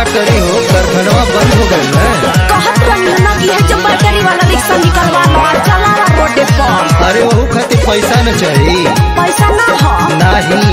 करी हो कारखानवा बंद हो गए ना कहत रही ना कि है जो बैटरी वाला रिक्शा निकलवा लो और चला ला रोडे पर अरे वहू खातिर पैसा न चाहिए पैसा ना हो नाही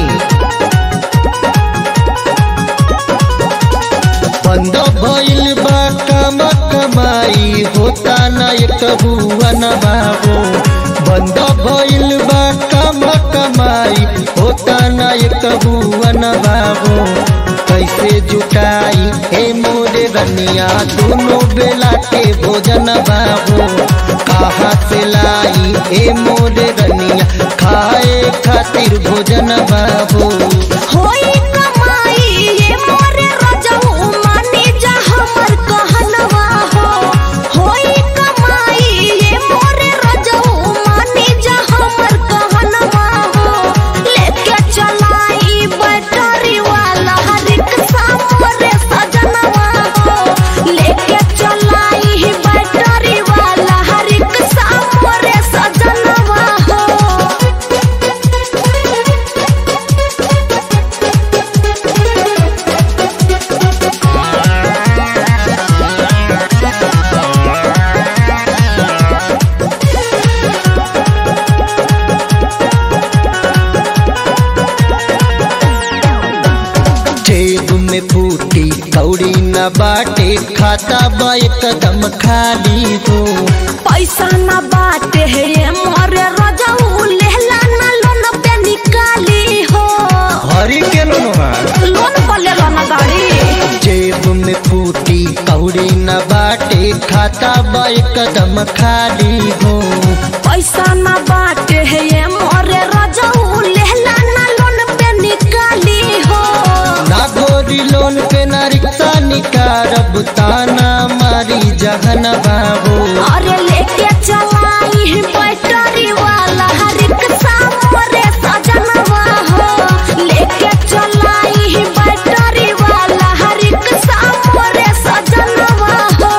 बंद भइल बा काम कमाई होता न एक हुआ न बाबू बंद भइल बा काम कमाई होता न एक हुआ न बाबू कैसे जुटाई हे मोरे रनिया दोनों बेला के भोजन बाबू कहाँ से लाई हे मोरे रनिया खाए खातिर भोजन बाबू होई कमाई ये मोरे रजऊ मानी जा हमर कहनवा हो होई कमाई ये मोरे रजऊ मानी जा हमर कहनवा हो लेके चलाई बैटरी वाला रिक्शा मोरे सजनवा हो लेके चलाई बैटरी वाला रिक्शा मोरे सजनवा हो जेब में फूटी कौड़ी न बाटे खाता बा एकदम खाली हो पैसा ना बाटे है ये मोरे रजाऊ लेला ना लोन पे निकाली हो हरी के लोनवा लोन पर लेला ना गाड़ी जेब में फूटी कौड़ी न बाटे खाता बा एकदम खाली हो पैसा ना बाटे है ये मोरे रजाऊ लेला ना लोन पे निकाली हो ना गोरी लोन पे ना रिक्शा निकारब ताना मारी जहन बाबू अरे लेके चलाई बैटरी वाला रिक्शा मोरे सजनवा हो लेके चलाई बैटरी वाला रिक्शा मोरे सजनवा हो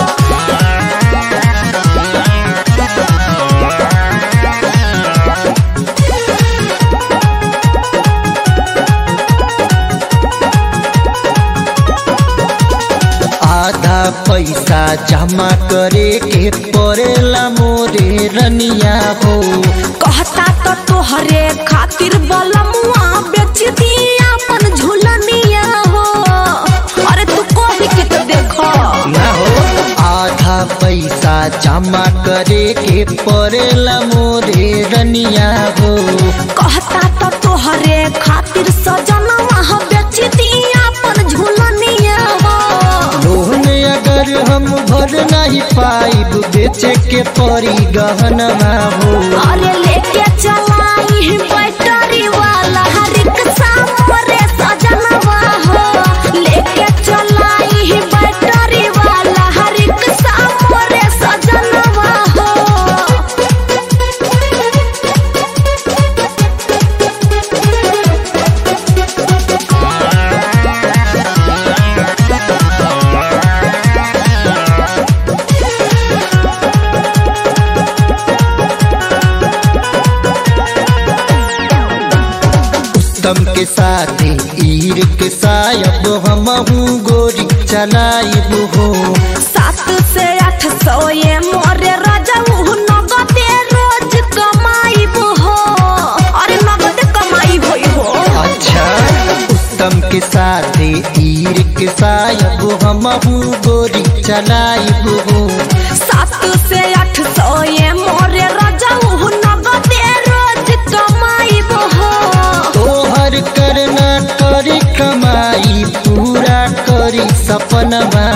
आधा पैसा जमा करे के पड़ेला मोरे रनिया हो कहता तो तोहरे खातिर बलमुआ बेच दिया अपन झुलनिया हो अरे तू कभी के तो देखो ना हो आधा पैसा जमा करे के पड़ेला मोरे रनिया हो कहता तो तोहरे खातिर सजनवा हो बेच दिया अपन झुलनिया हो लोन अगर हम भर नहीं पाइब बेचे के पड़ी गहनवा हो अरे लेके चलाई बैटरी वाला रिक्शा मोरे सजनवा हो लेके चलाई बैटरी वाला रिक्शा मोरे सजनवा हो उत्तम के साथ ईर के सायब हम गोरी चलाइब हो सात से आठ सौ ये मोरे रजऊ नगदे रोज कमाईब हो अरे नगद कमाई होई हो अच्छा उत्तम के साथ ईर के सायब हम गोरी चलाइब हो सात से आठ सौ ये मोरे रजऊ नगदे रोज कमाईब हो तोहर करना करी कमाई पूरा करी सपनवा